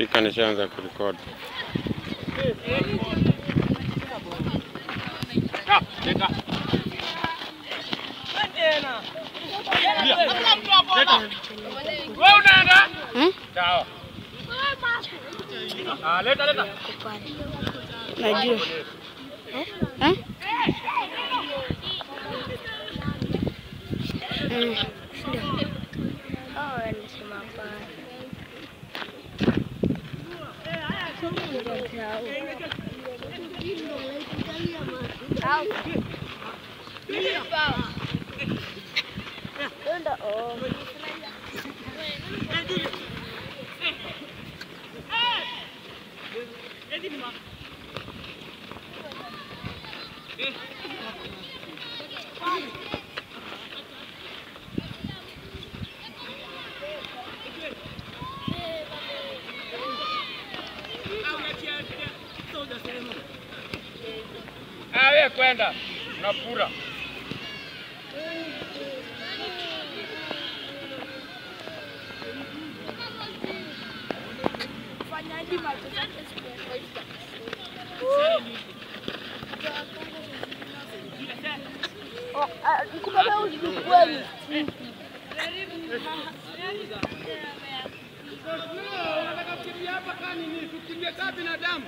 Spika nishaanza kurekodi. Wewe unaenda? Hmm? Sawa. Ah, leta leta. Najua. Eh? Mm. Ah, wewe kwenda. Unapura. Unataka kukimbia hapa kani ni kukimbia kama binadamu.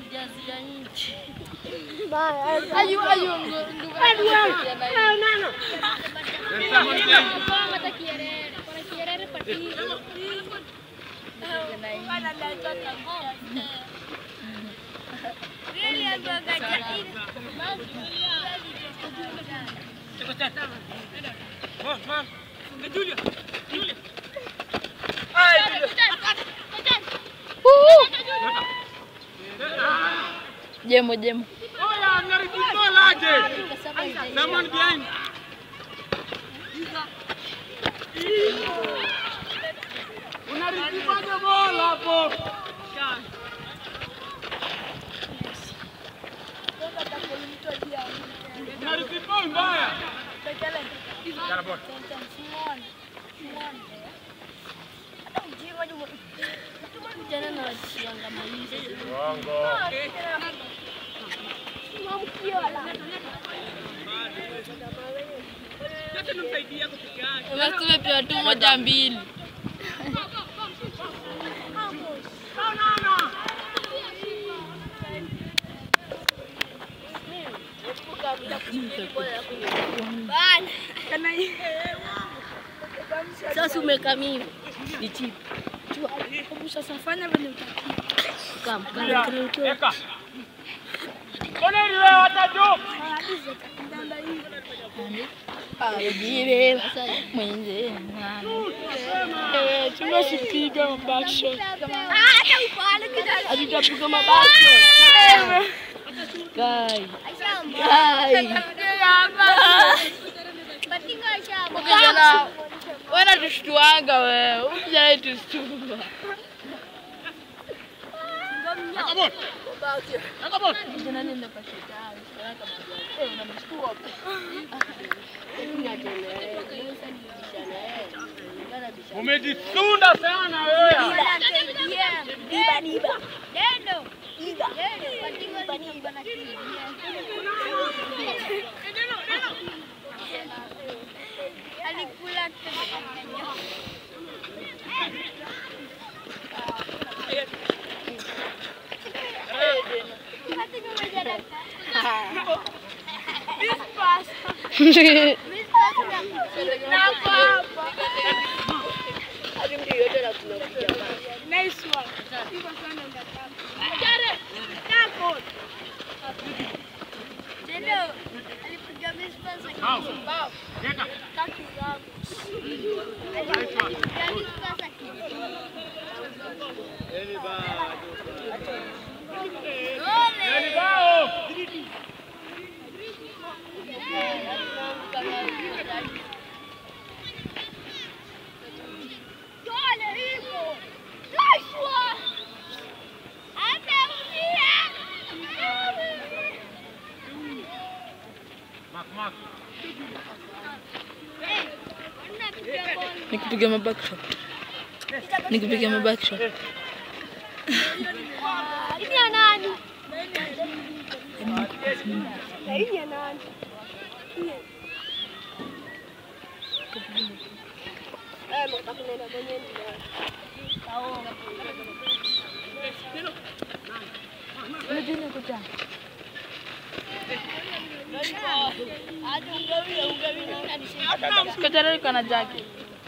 Jemo jemo. Oya, mnaribu goal aje. Someone behind. Unaribu goal hapo. Unaribu mbaya. Jana bora. Uongo. Basi tumepewa tu moja mbili. Sasa umekamia. Ni chip. Sasa fanya vile utakia. Kam, Ya, kam, Eka. Mbona ile hata juu? Ajire mwenze. Eh, tunasipiga backshot. Hatutapiga mabackshot. Kai. Kai. Kijana, wewe unatushtuanga wewe. Huyu kijana tushtua. Eka bora. Eka bora. Kijana nenda kwa shetani. Eh, unamshtua. Umejisunda sana wewe. Eka. Nani bao? Mak mak. Nikupiga mabackshot. Nikupiga mabackshot. Ini ya nani? Na hii ya nani? Eh, mtaka kunaenda kwenye ndio. Kachara iko na jaki.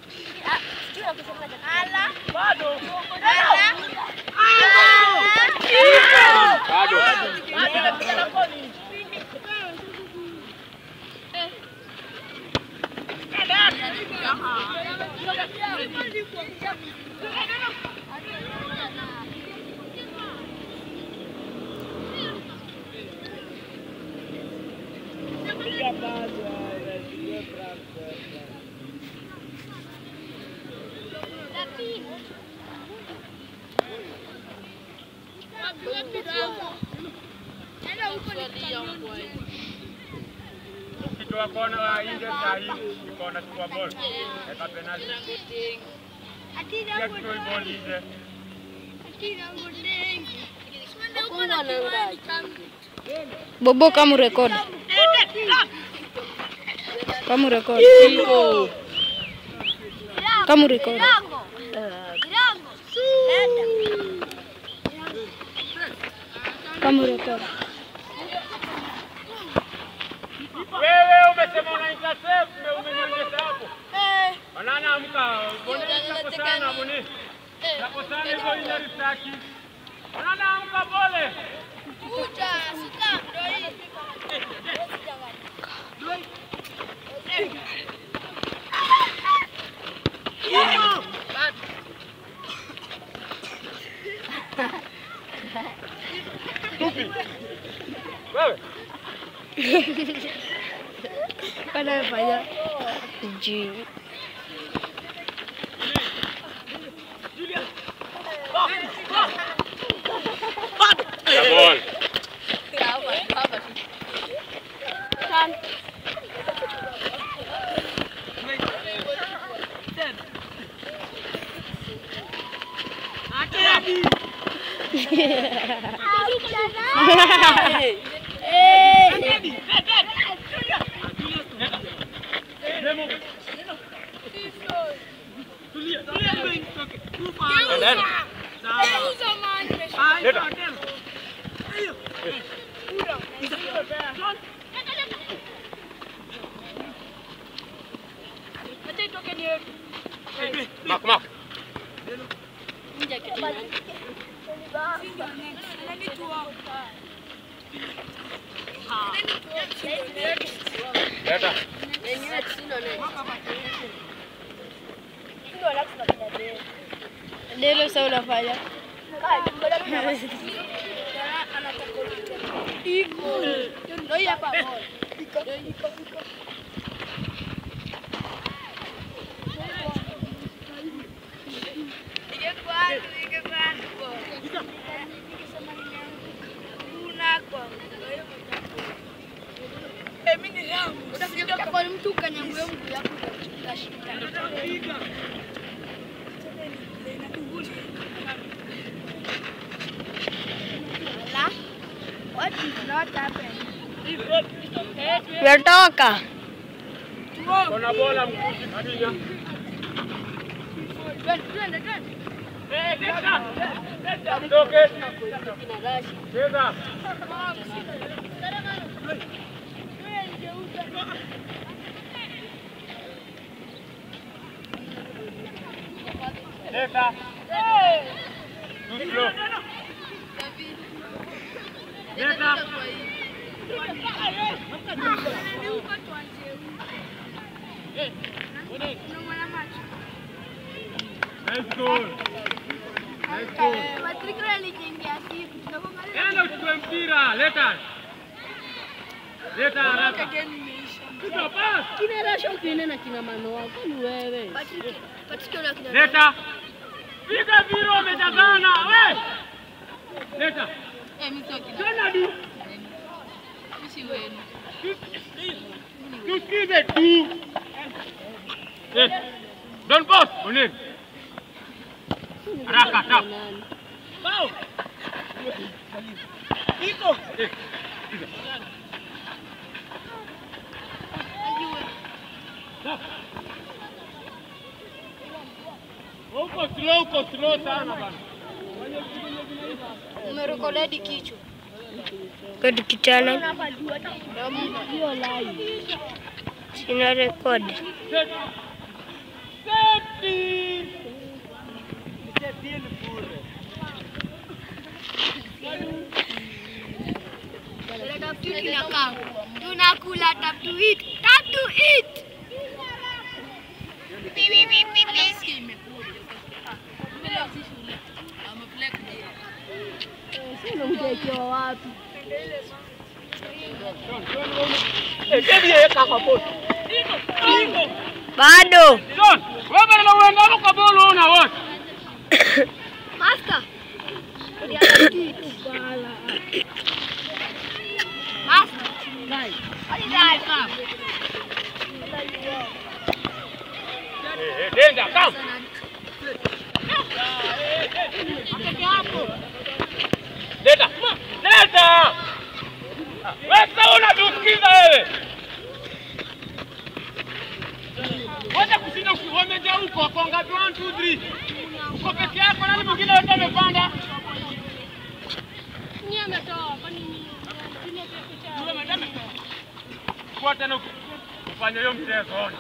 Ukitoa kona wa nje saa hii, kona chukua ball. Eka penalty. Pia kitoi ball nje. Bobo kama urekodi. Kama urekodi. Kama urekodi. Kama urekodi. Wewe umesema una intercept, ume- umenyonyesha hapo. Banana amka, bonyeza hapo sana boni. Hapo sana hivyo ile ristaki. Banana amka pole. Wewe. Anafanya. Ji. Ya ball. Demo. Tulia, tulia. Endeni. Leta. Mark, mark. Leta. Delo sasa unafanya. mtu kanyangwe mguu yako utashinda. La, what did not happen? Yatoka. Kona bola mkushi Khadija. Twende, twende, twende. Eh, leta. Leta. Toke. Cheza. Leta. Too slow. Leta. Nice goal. Nice goal. Patrick alikimbia siku. Tunapoangalia Enda uchukue mpira, leta. Leta haraka. Piga pass. Kinarasha ukinena kina mano wako ni wewe. Patrick, Patrick yule akina Leta. Piga viro umejazana, we. Leta. Tena du. Tusikize tu. Eh. Don't boss, Munir. Haraka, tap. Bao. Iko. Uko slow, uko slow sana bana. Umerekodedi kichwa. Kodi kitana. Sina rekodi. Safety. Safety ni bure. Tunakaa. Tunakula tap to eat. Tap to eat. Eh, kedi yeye kaka pot. Bado. John, wewe bana uenda hapo kwa bolo una wote. Master. Master. What is that? Eh, eh, denda, come. Leta. Leta. Wewe sasa unatusikiza wewe. Wacha kushinda uki- wamejaa huko wako ngapi? 1 2 3. Uko peke yako nani mwingine wote amepanda? Yule madame. Kwa tena uki- ufanye hiyo mchezo. ona.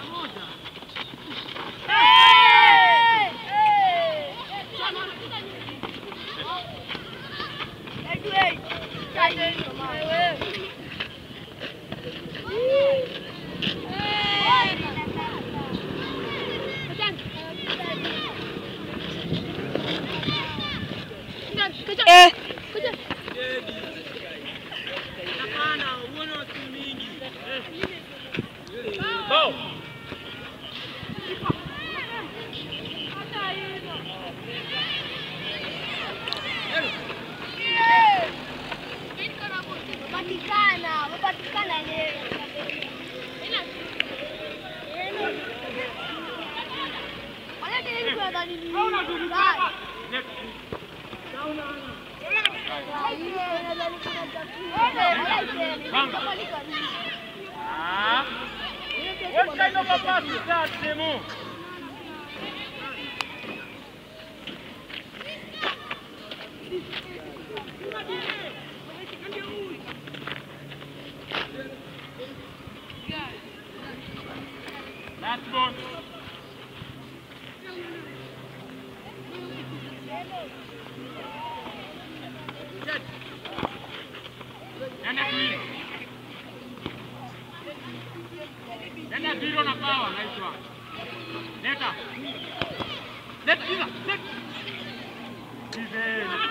Eh, Bao. Patikana, patikana leo. Wala tena kwa ndani ni. Ah. What kind of a pass is that, Timo? Last ball. Nenda kulia. Nenda zero na power naitwa. Leta. Leta hizo. Leta. Hivi.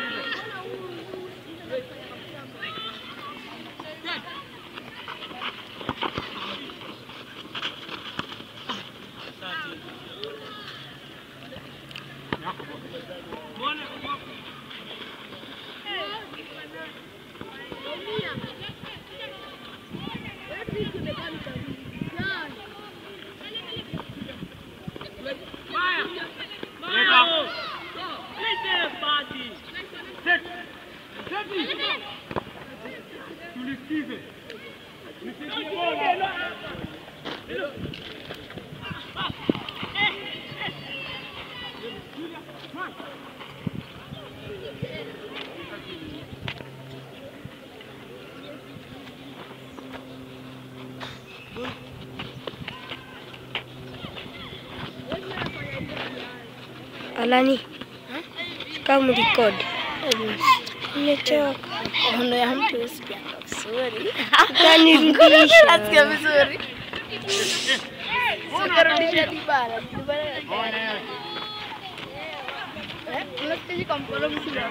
Alani. Kama record. Nimechoka. Ono ya mtu usikianga vizuri. Utanirudisha. Nasikia vizuri. Sikarudisha Dibala. Dibala. Eh, unasikia kwa mkono mzuri.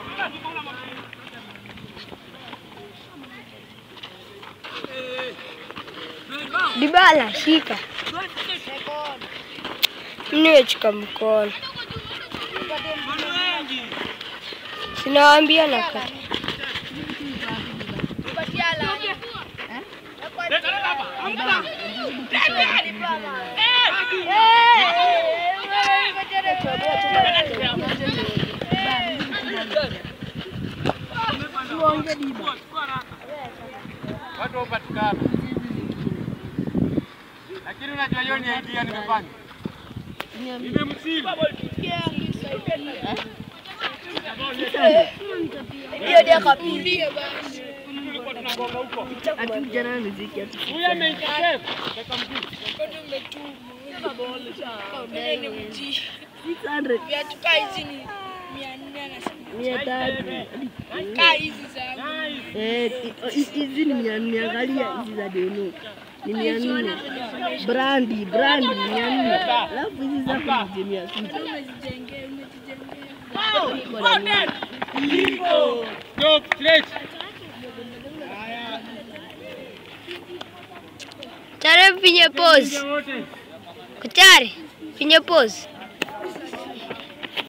Dibala, shika. Nimechukua mkono. Sinawaambia na kata. Leta, leta hapa. uonge diba. Watu wapatikana. Lakini unajua hiyo ni idea nimefanya. Nimemsili. Hiyo ndio kapili. Ati vijana wa muziki ati. Huyu ameintercept. Kaka mjuu. 600 Viatu kaa hizi ni mia nne anasema. mia tatu. Kaa hizi za Nice. Eh, hi- hizi ni mia nne. Angalia hizi za deno ni mia nne. Brandi, brandi mia nne. Alafu hizi za kuja mia sita. umejijengea, umejijengea. Stop, straight. Tare pinye pose. Wote. Kutare pinye pose.